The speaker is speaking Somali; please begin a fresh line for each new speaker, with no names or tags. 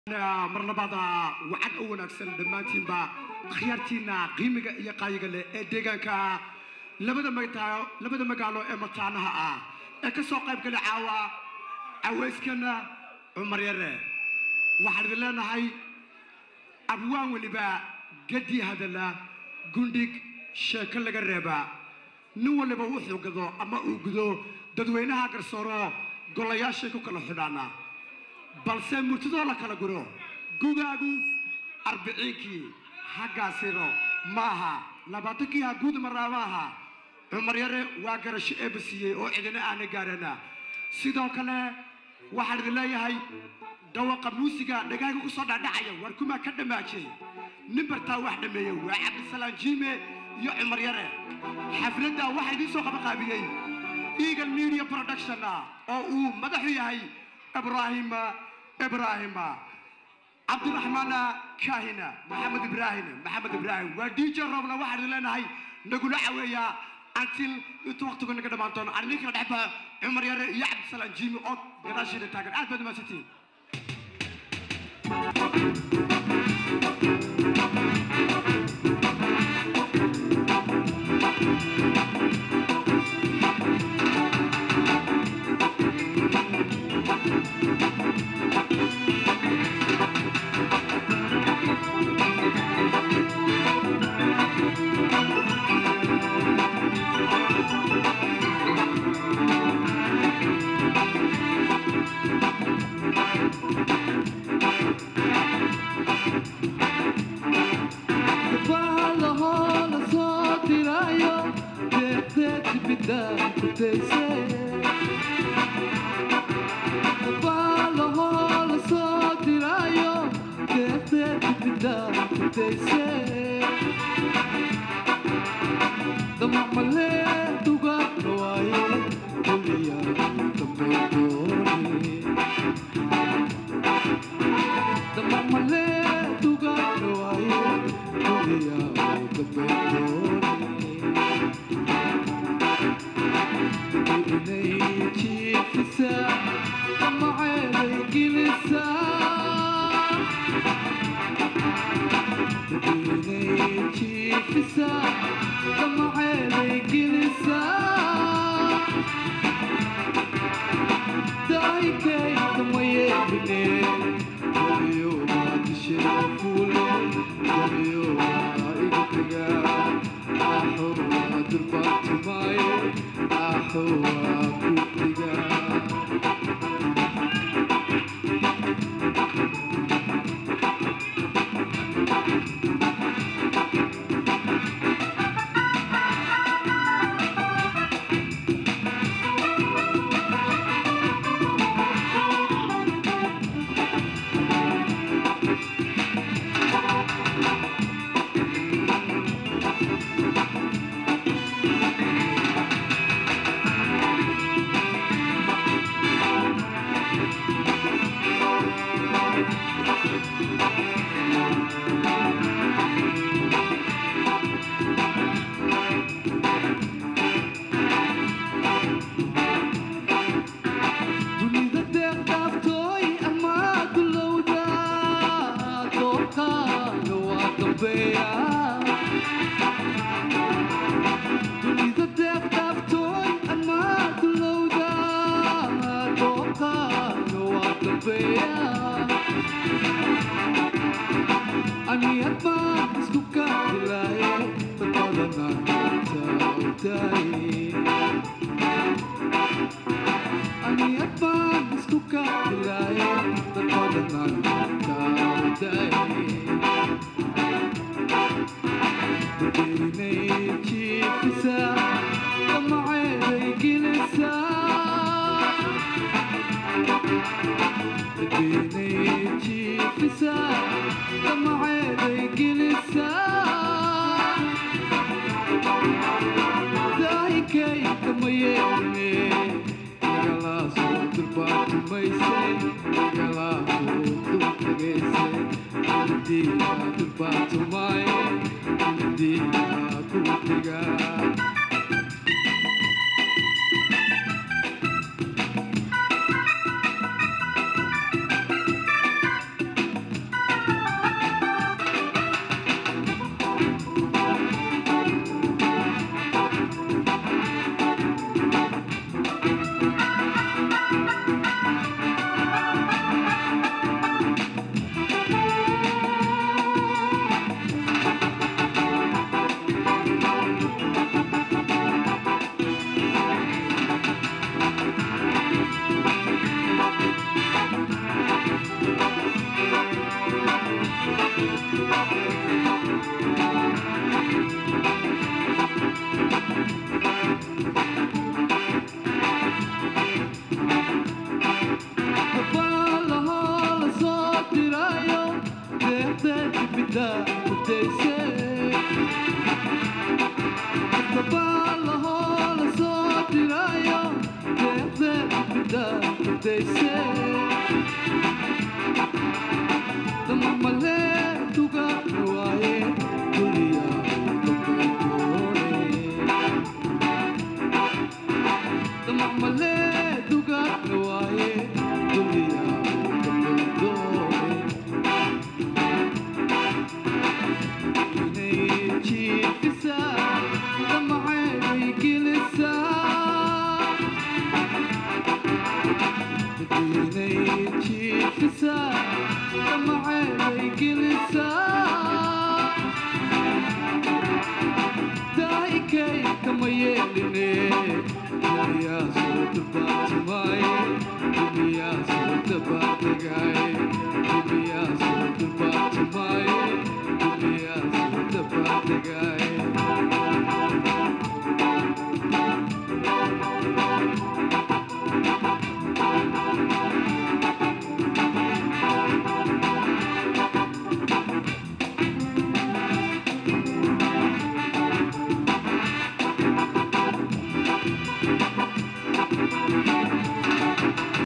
mar labaad wacad u wanaagsan dhammaantiinba akhyaartiina qiimiga iyo qaayiga leh ee deegaanka labada magtaa labada magaalo ee mataanaha ah ee ka soo qayb galay caawa cawayskana cumar yare waxaan idin leenahay abwaan weliba gadi hadala gundhig sheeko laga reeba nin waliba wuxuu gado ama uu gudo dadweynaha garsooro golayaashay ku kala xidhaana balse murtidoo la kala guro gugaagu arbiciinkii haggaasiro maaha labaatankii ha guud maraa maaha cumar yare waa garasho eeba siiyey oo cidina aana gaarana sidoo kale waxaan idin leeyahay dhawaqa muusiga dhagaaga ku soo dhacdhacaya war kumaa ka dhammaajay nin bartaa wax dhammeeyey waa cabdisalaam jiime iyo cumar yare xafladda waxaa idiin soo qabaqaabiyey eagle media production oo uu madaxu yahay ibrahim ibrahim cabdiraxmaan kahina maxamed ibraahim maxamed ibraahim waa dj robna waxaan idin leenahay nagula caweeyaa until intuu waqtigu naga dhammaan doono aan idin kala dhexba cumar yare iyo cabdisalaam jiimi oo gadaasheeda taagan aad baad umahadsantihiin
They say the mama tu ga nuaye dunia the mama tu ga nuaye dunia ne chi kisa the maai kilisa بديني تشيفسا كما عينيك لسا دايكي كما يليني يا صوت باتماي يا صوت باتغاي يا صوت باتماي يا صوت باتغاي